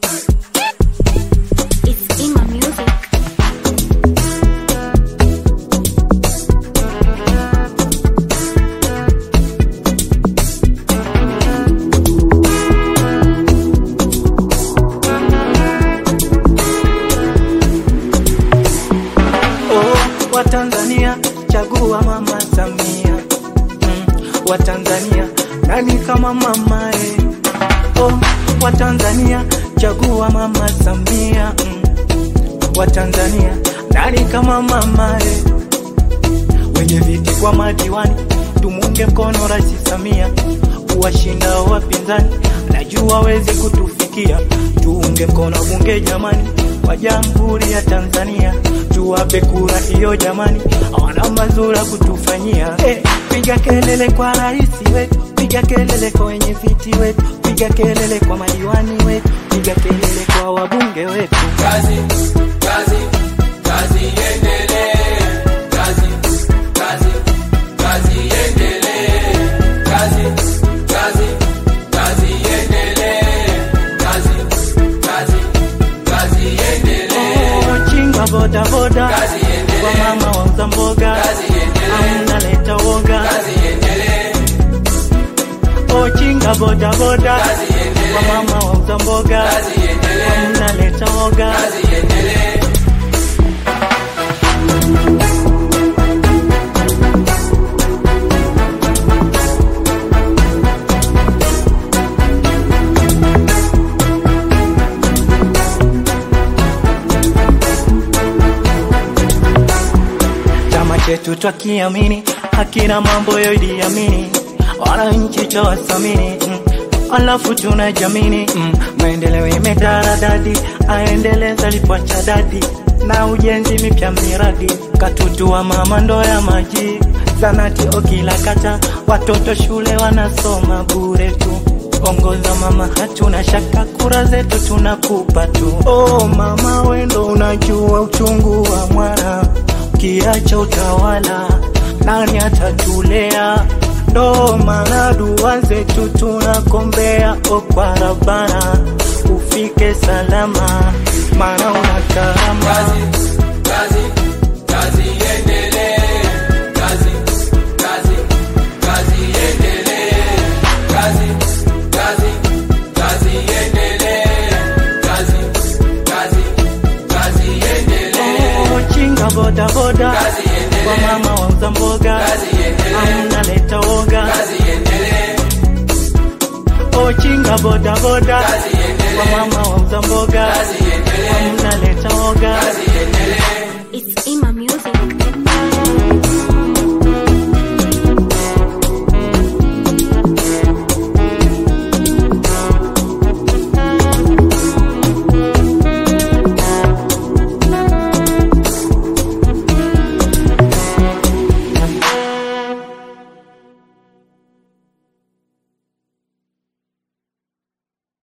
It's in my music. Oh, Watanzania chagua mama Samia. Mm, Watanzania nani kama mama eh? Oh, Watanzania chagua mama Samia. Mm, Watanzania nani kama mama eh? Wenye viti kwa madiwani tumunge mkono Rais Samia, kuwashinda wapinzani, najua wezi kutufikia. Tuunge mkono bunge jamani, wa Jamhuri ya Tanzania, tuwape kura hiyo jamani, hawana mazuri ya kutufanyia. Eh, piga kelele kwa rais wetu, piga kelele kwa wenye viti wetu, piga kelele kwa madiwani wetu, piga kelele kwa wabunge wetu. kazi kazi kazi iendelee kazi kazi kazi iendelee kazi kazi kazi iendelee kazi kazi kazi iendelee Oh, chinga boda boda Kazi iendelee. kwa mama wauza mboga Kazi iendelee. hamna leta woga kazi iendelee oh, chinga boda boda Kazi iendelee. kwa mama wauza mboga kazi iendelee hamna leta woga kazi iendelee chama chetu twakiamini hakina mambo yoidiamini wananchi twawasamini mm. alafu tuna jamini mm. maendeleo imetaradadi aendeleza lipwacha dadi na ujenzi mipya miradi katutua mama ndo ya maji zanati okila kata watoto shule wanasoma bure tu ongoza mama, hatuna shaka, kura zetu tunakupa tu. Oh mama, wendo unajua uchungu wa mwana, ukiacha utawala nani atatulea? Ndo maana dua zetu tunakombea, o kwa Rabbana ufike salama, maana una karama. kazi kazi kazi iendelee kazi kazi kazi iendelee kazi kazi kazi iendelee kazi kazi kazi iendelee Oh, chinga boda boda Kazi iendelee. kwa mama wauza mboga Kazi iendelee. hamna leta woga kazi iendelee oh, chinga boda boda Kazi iendelee. kwa mama wauza mboga kazi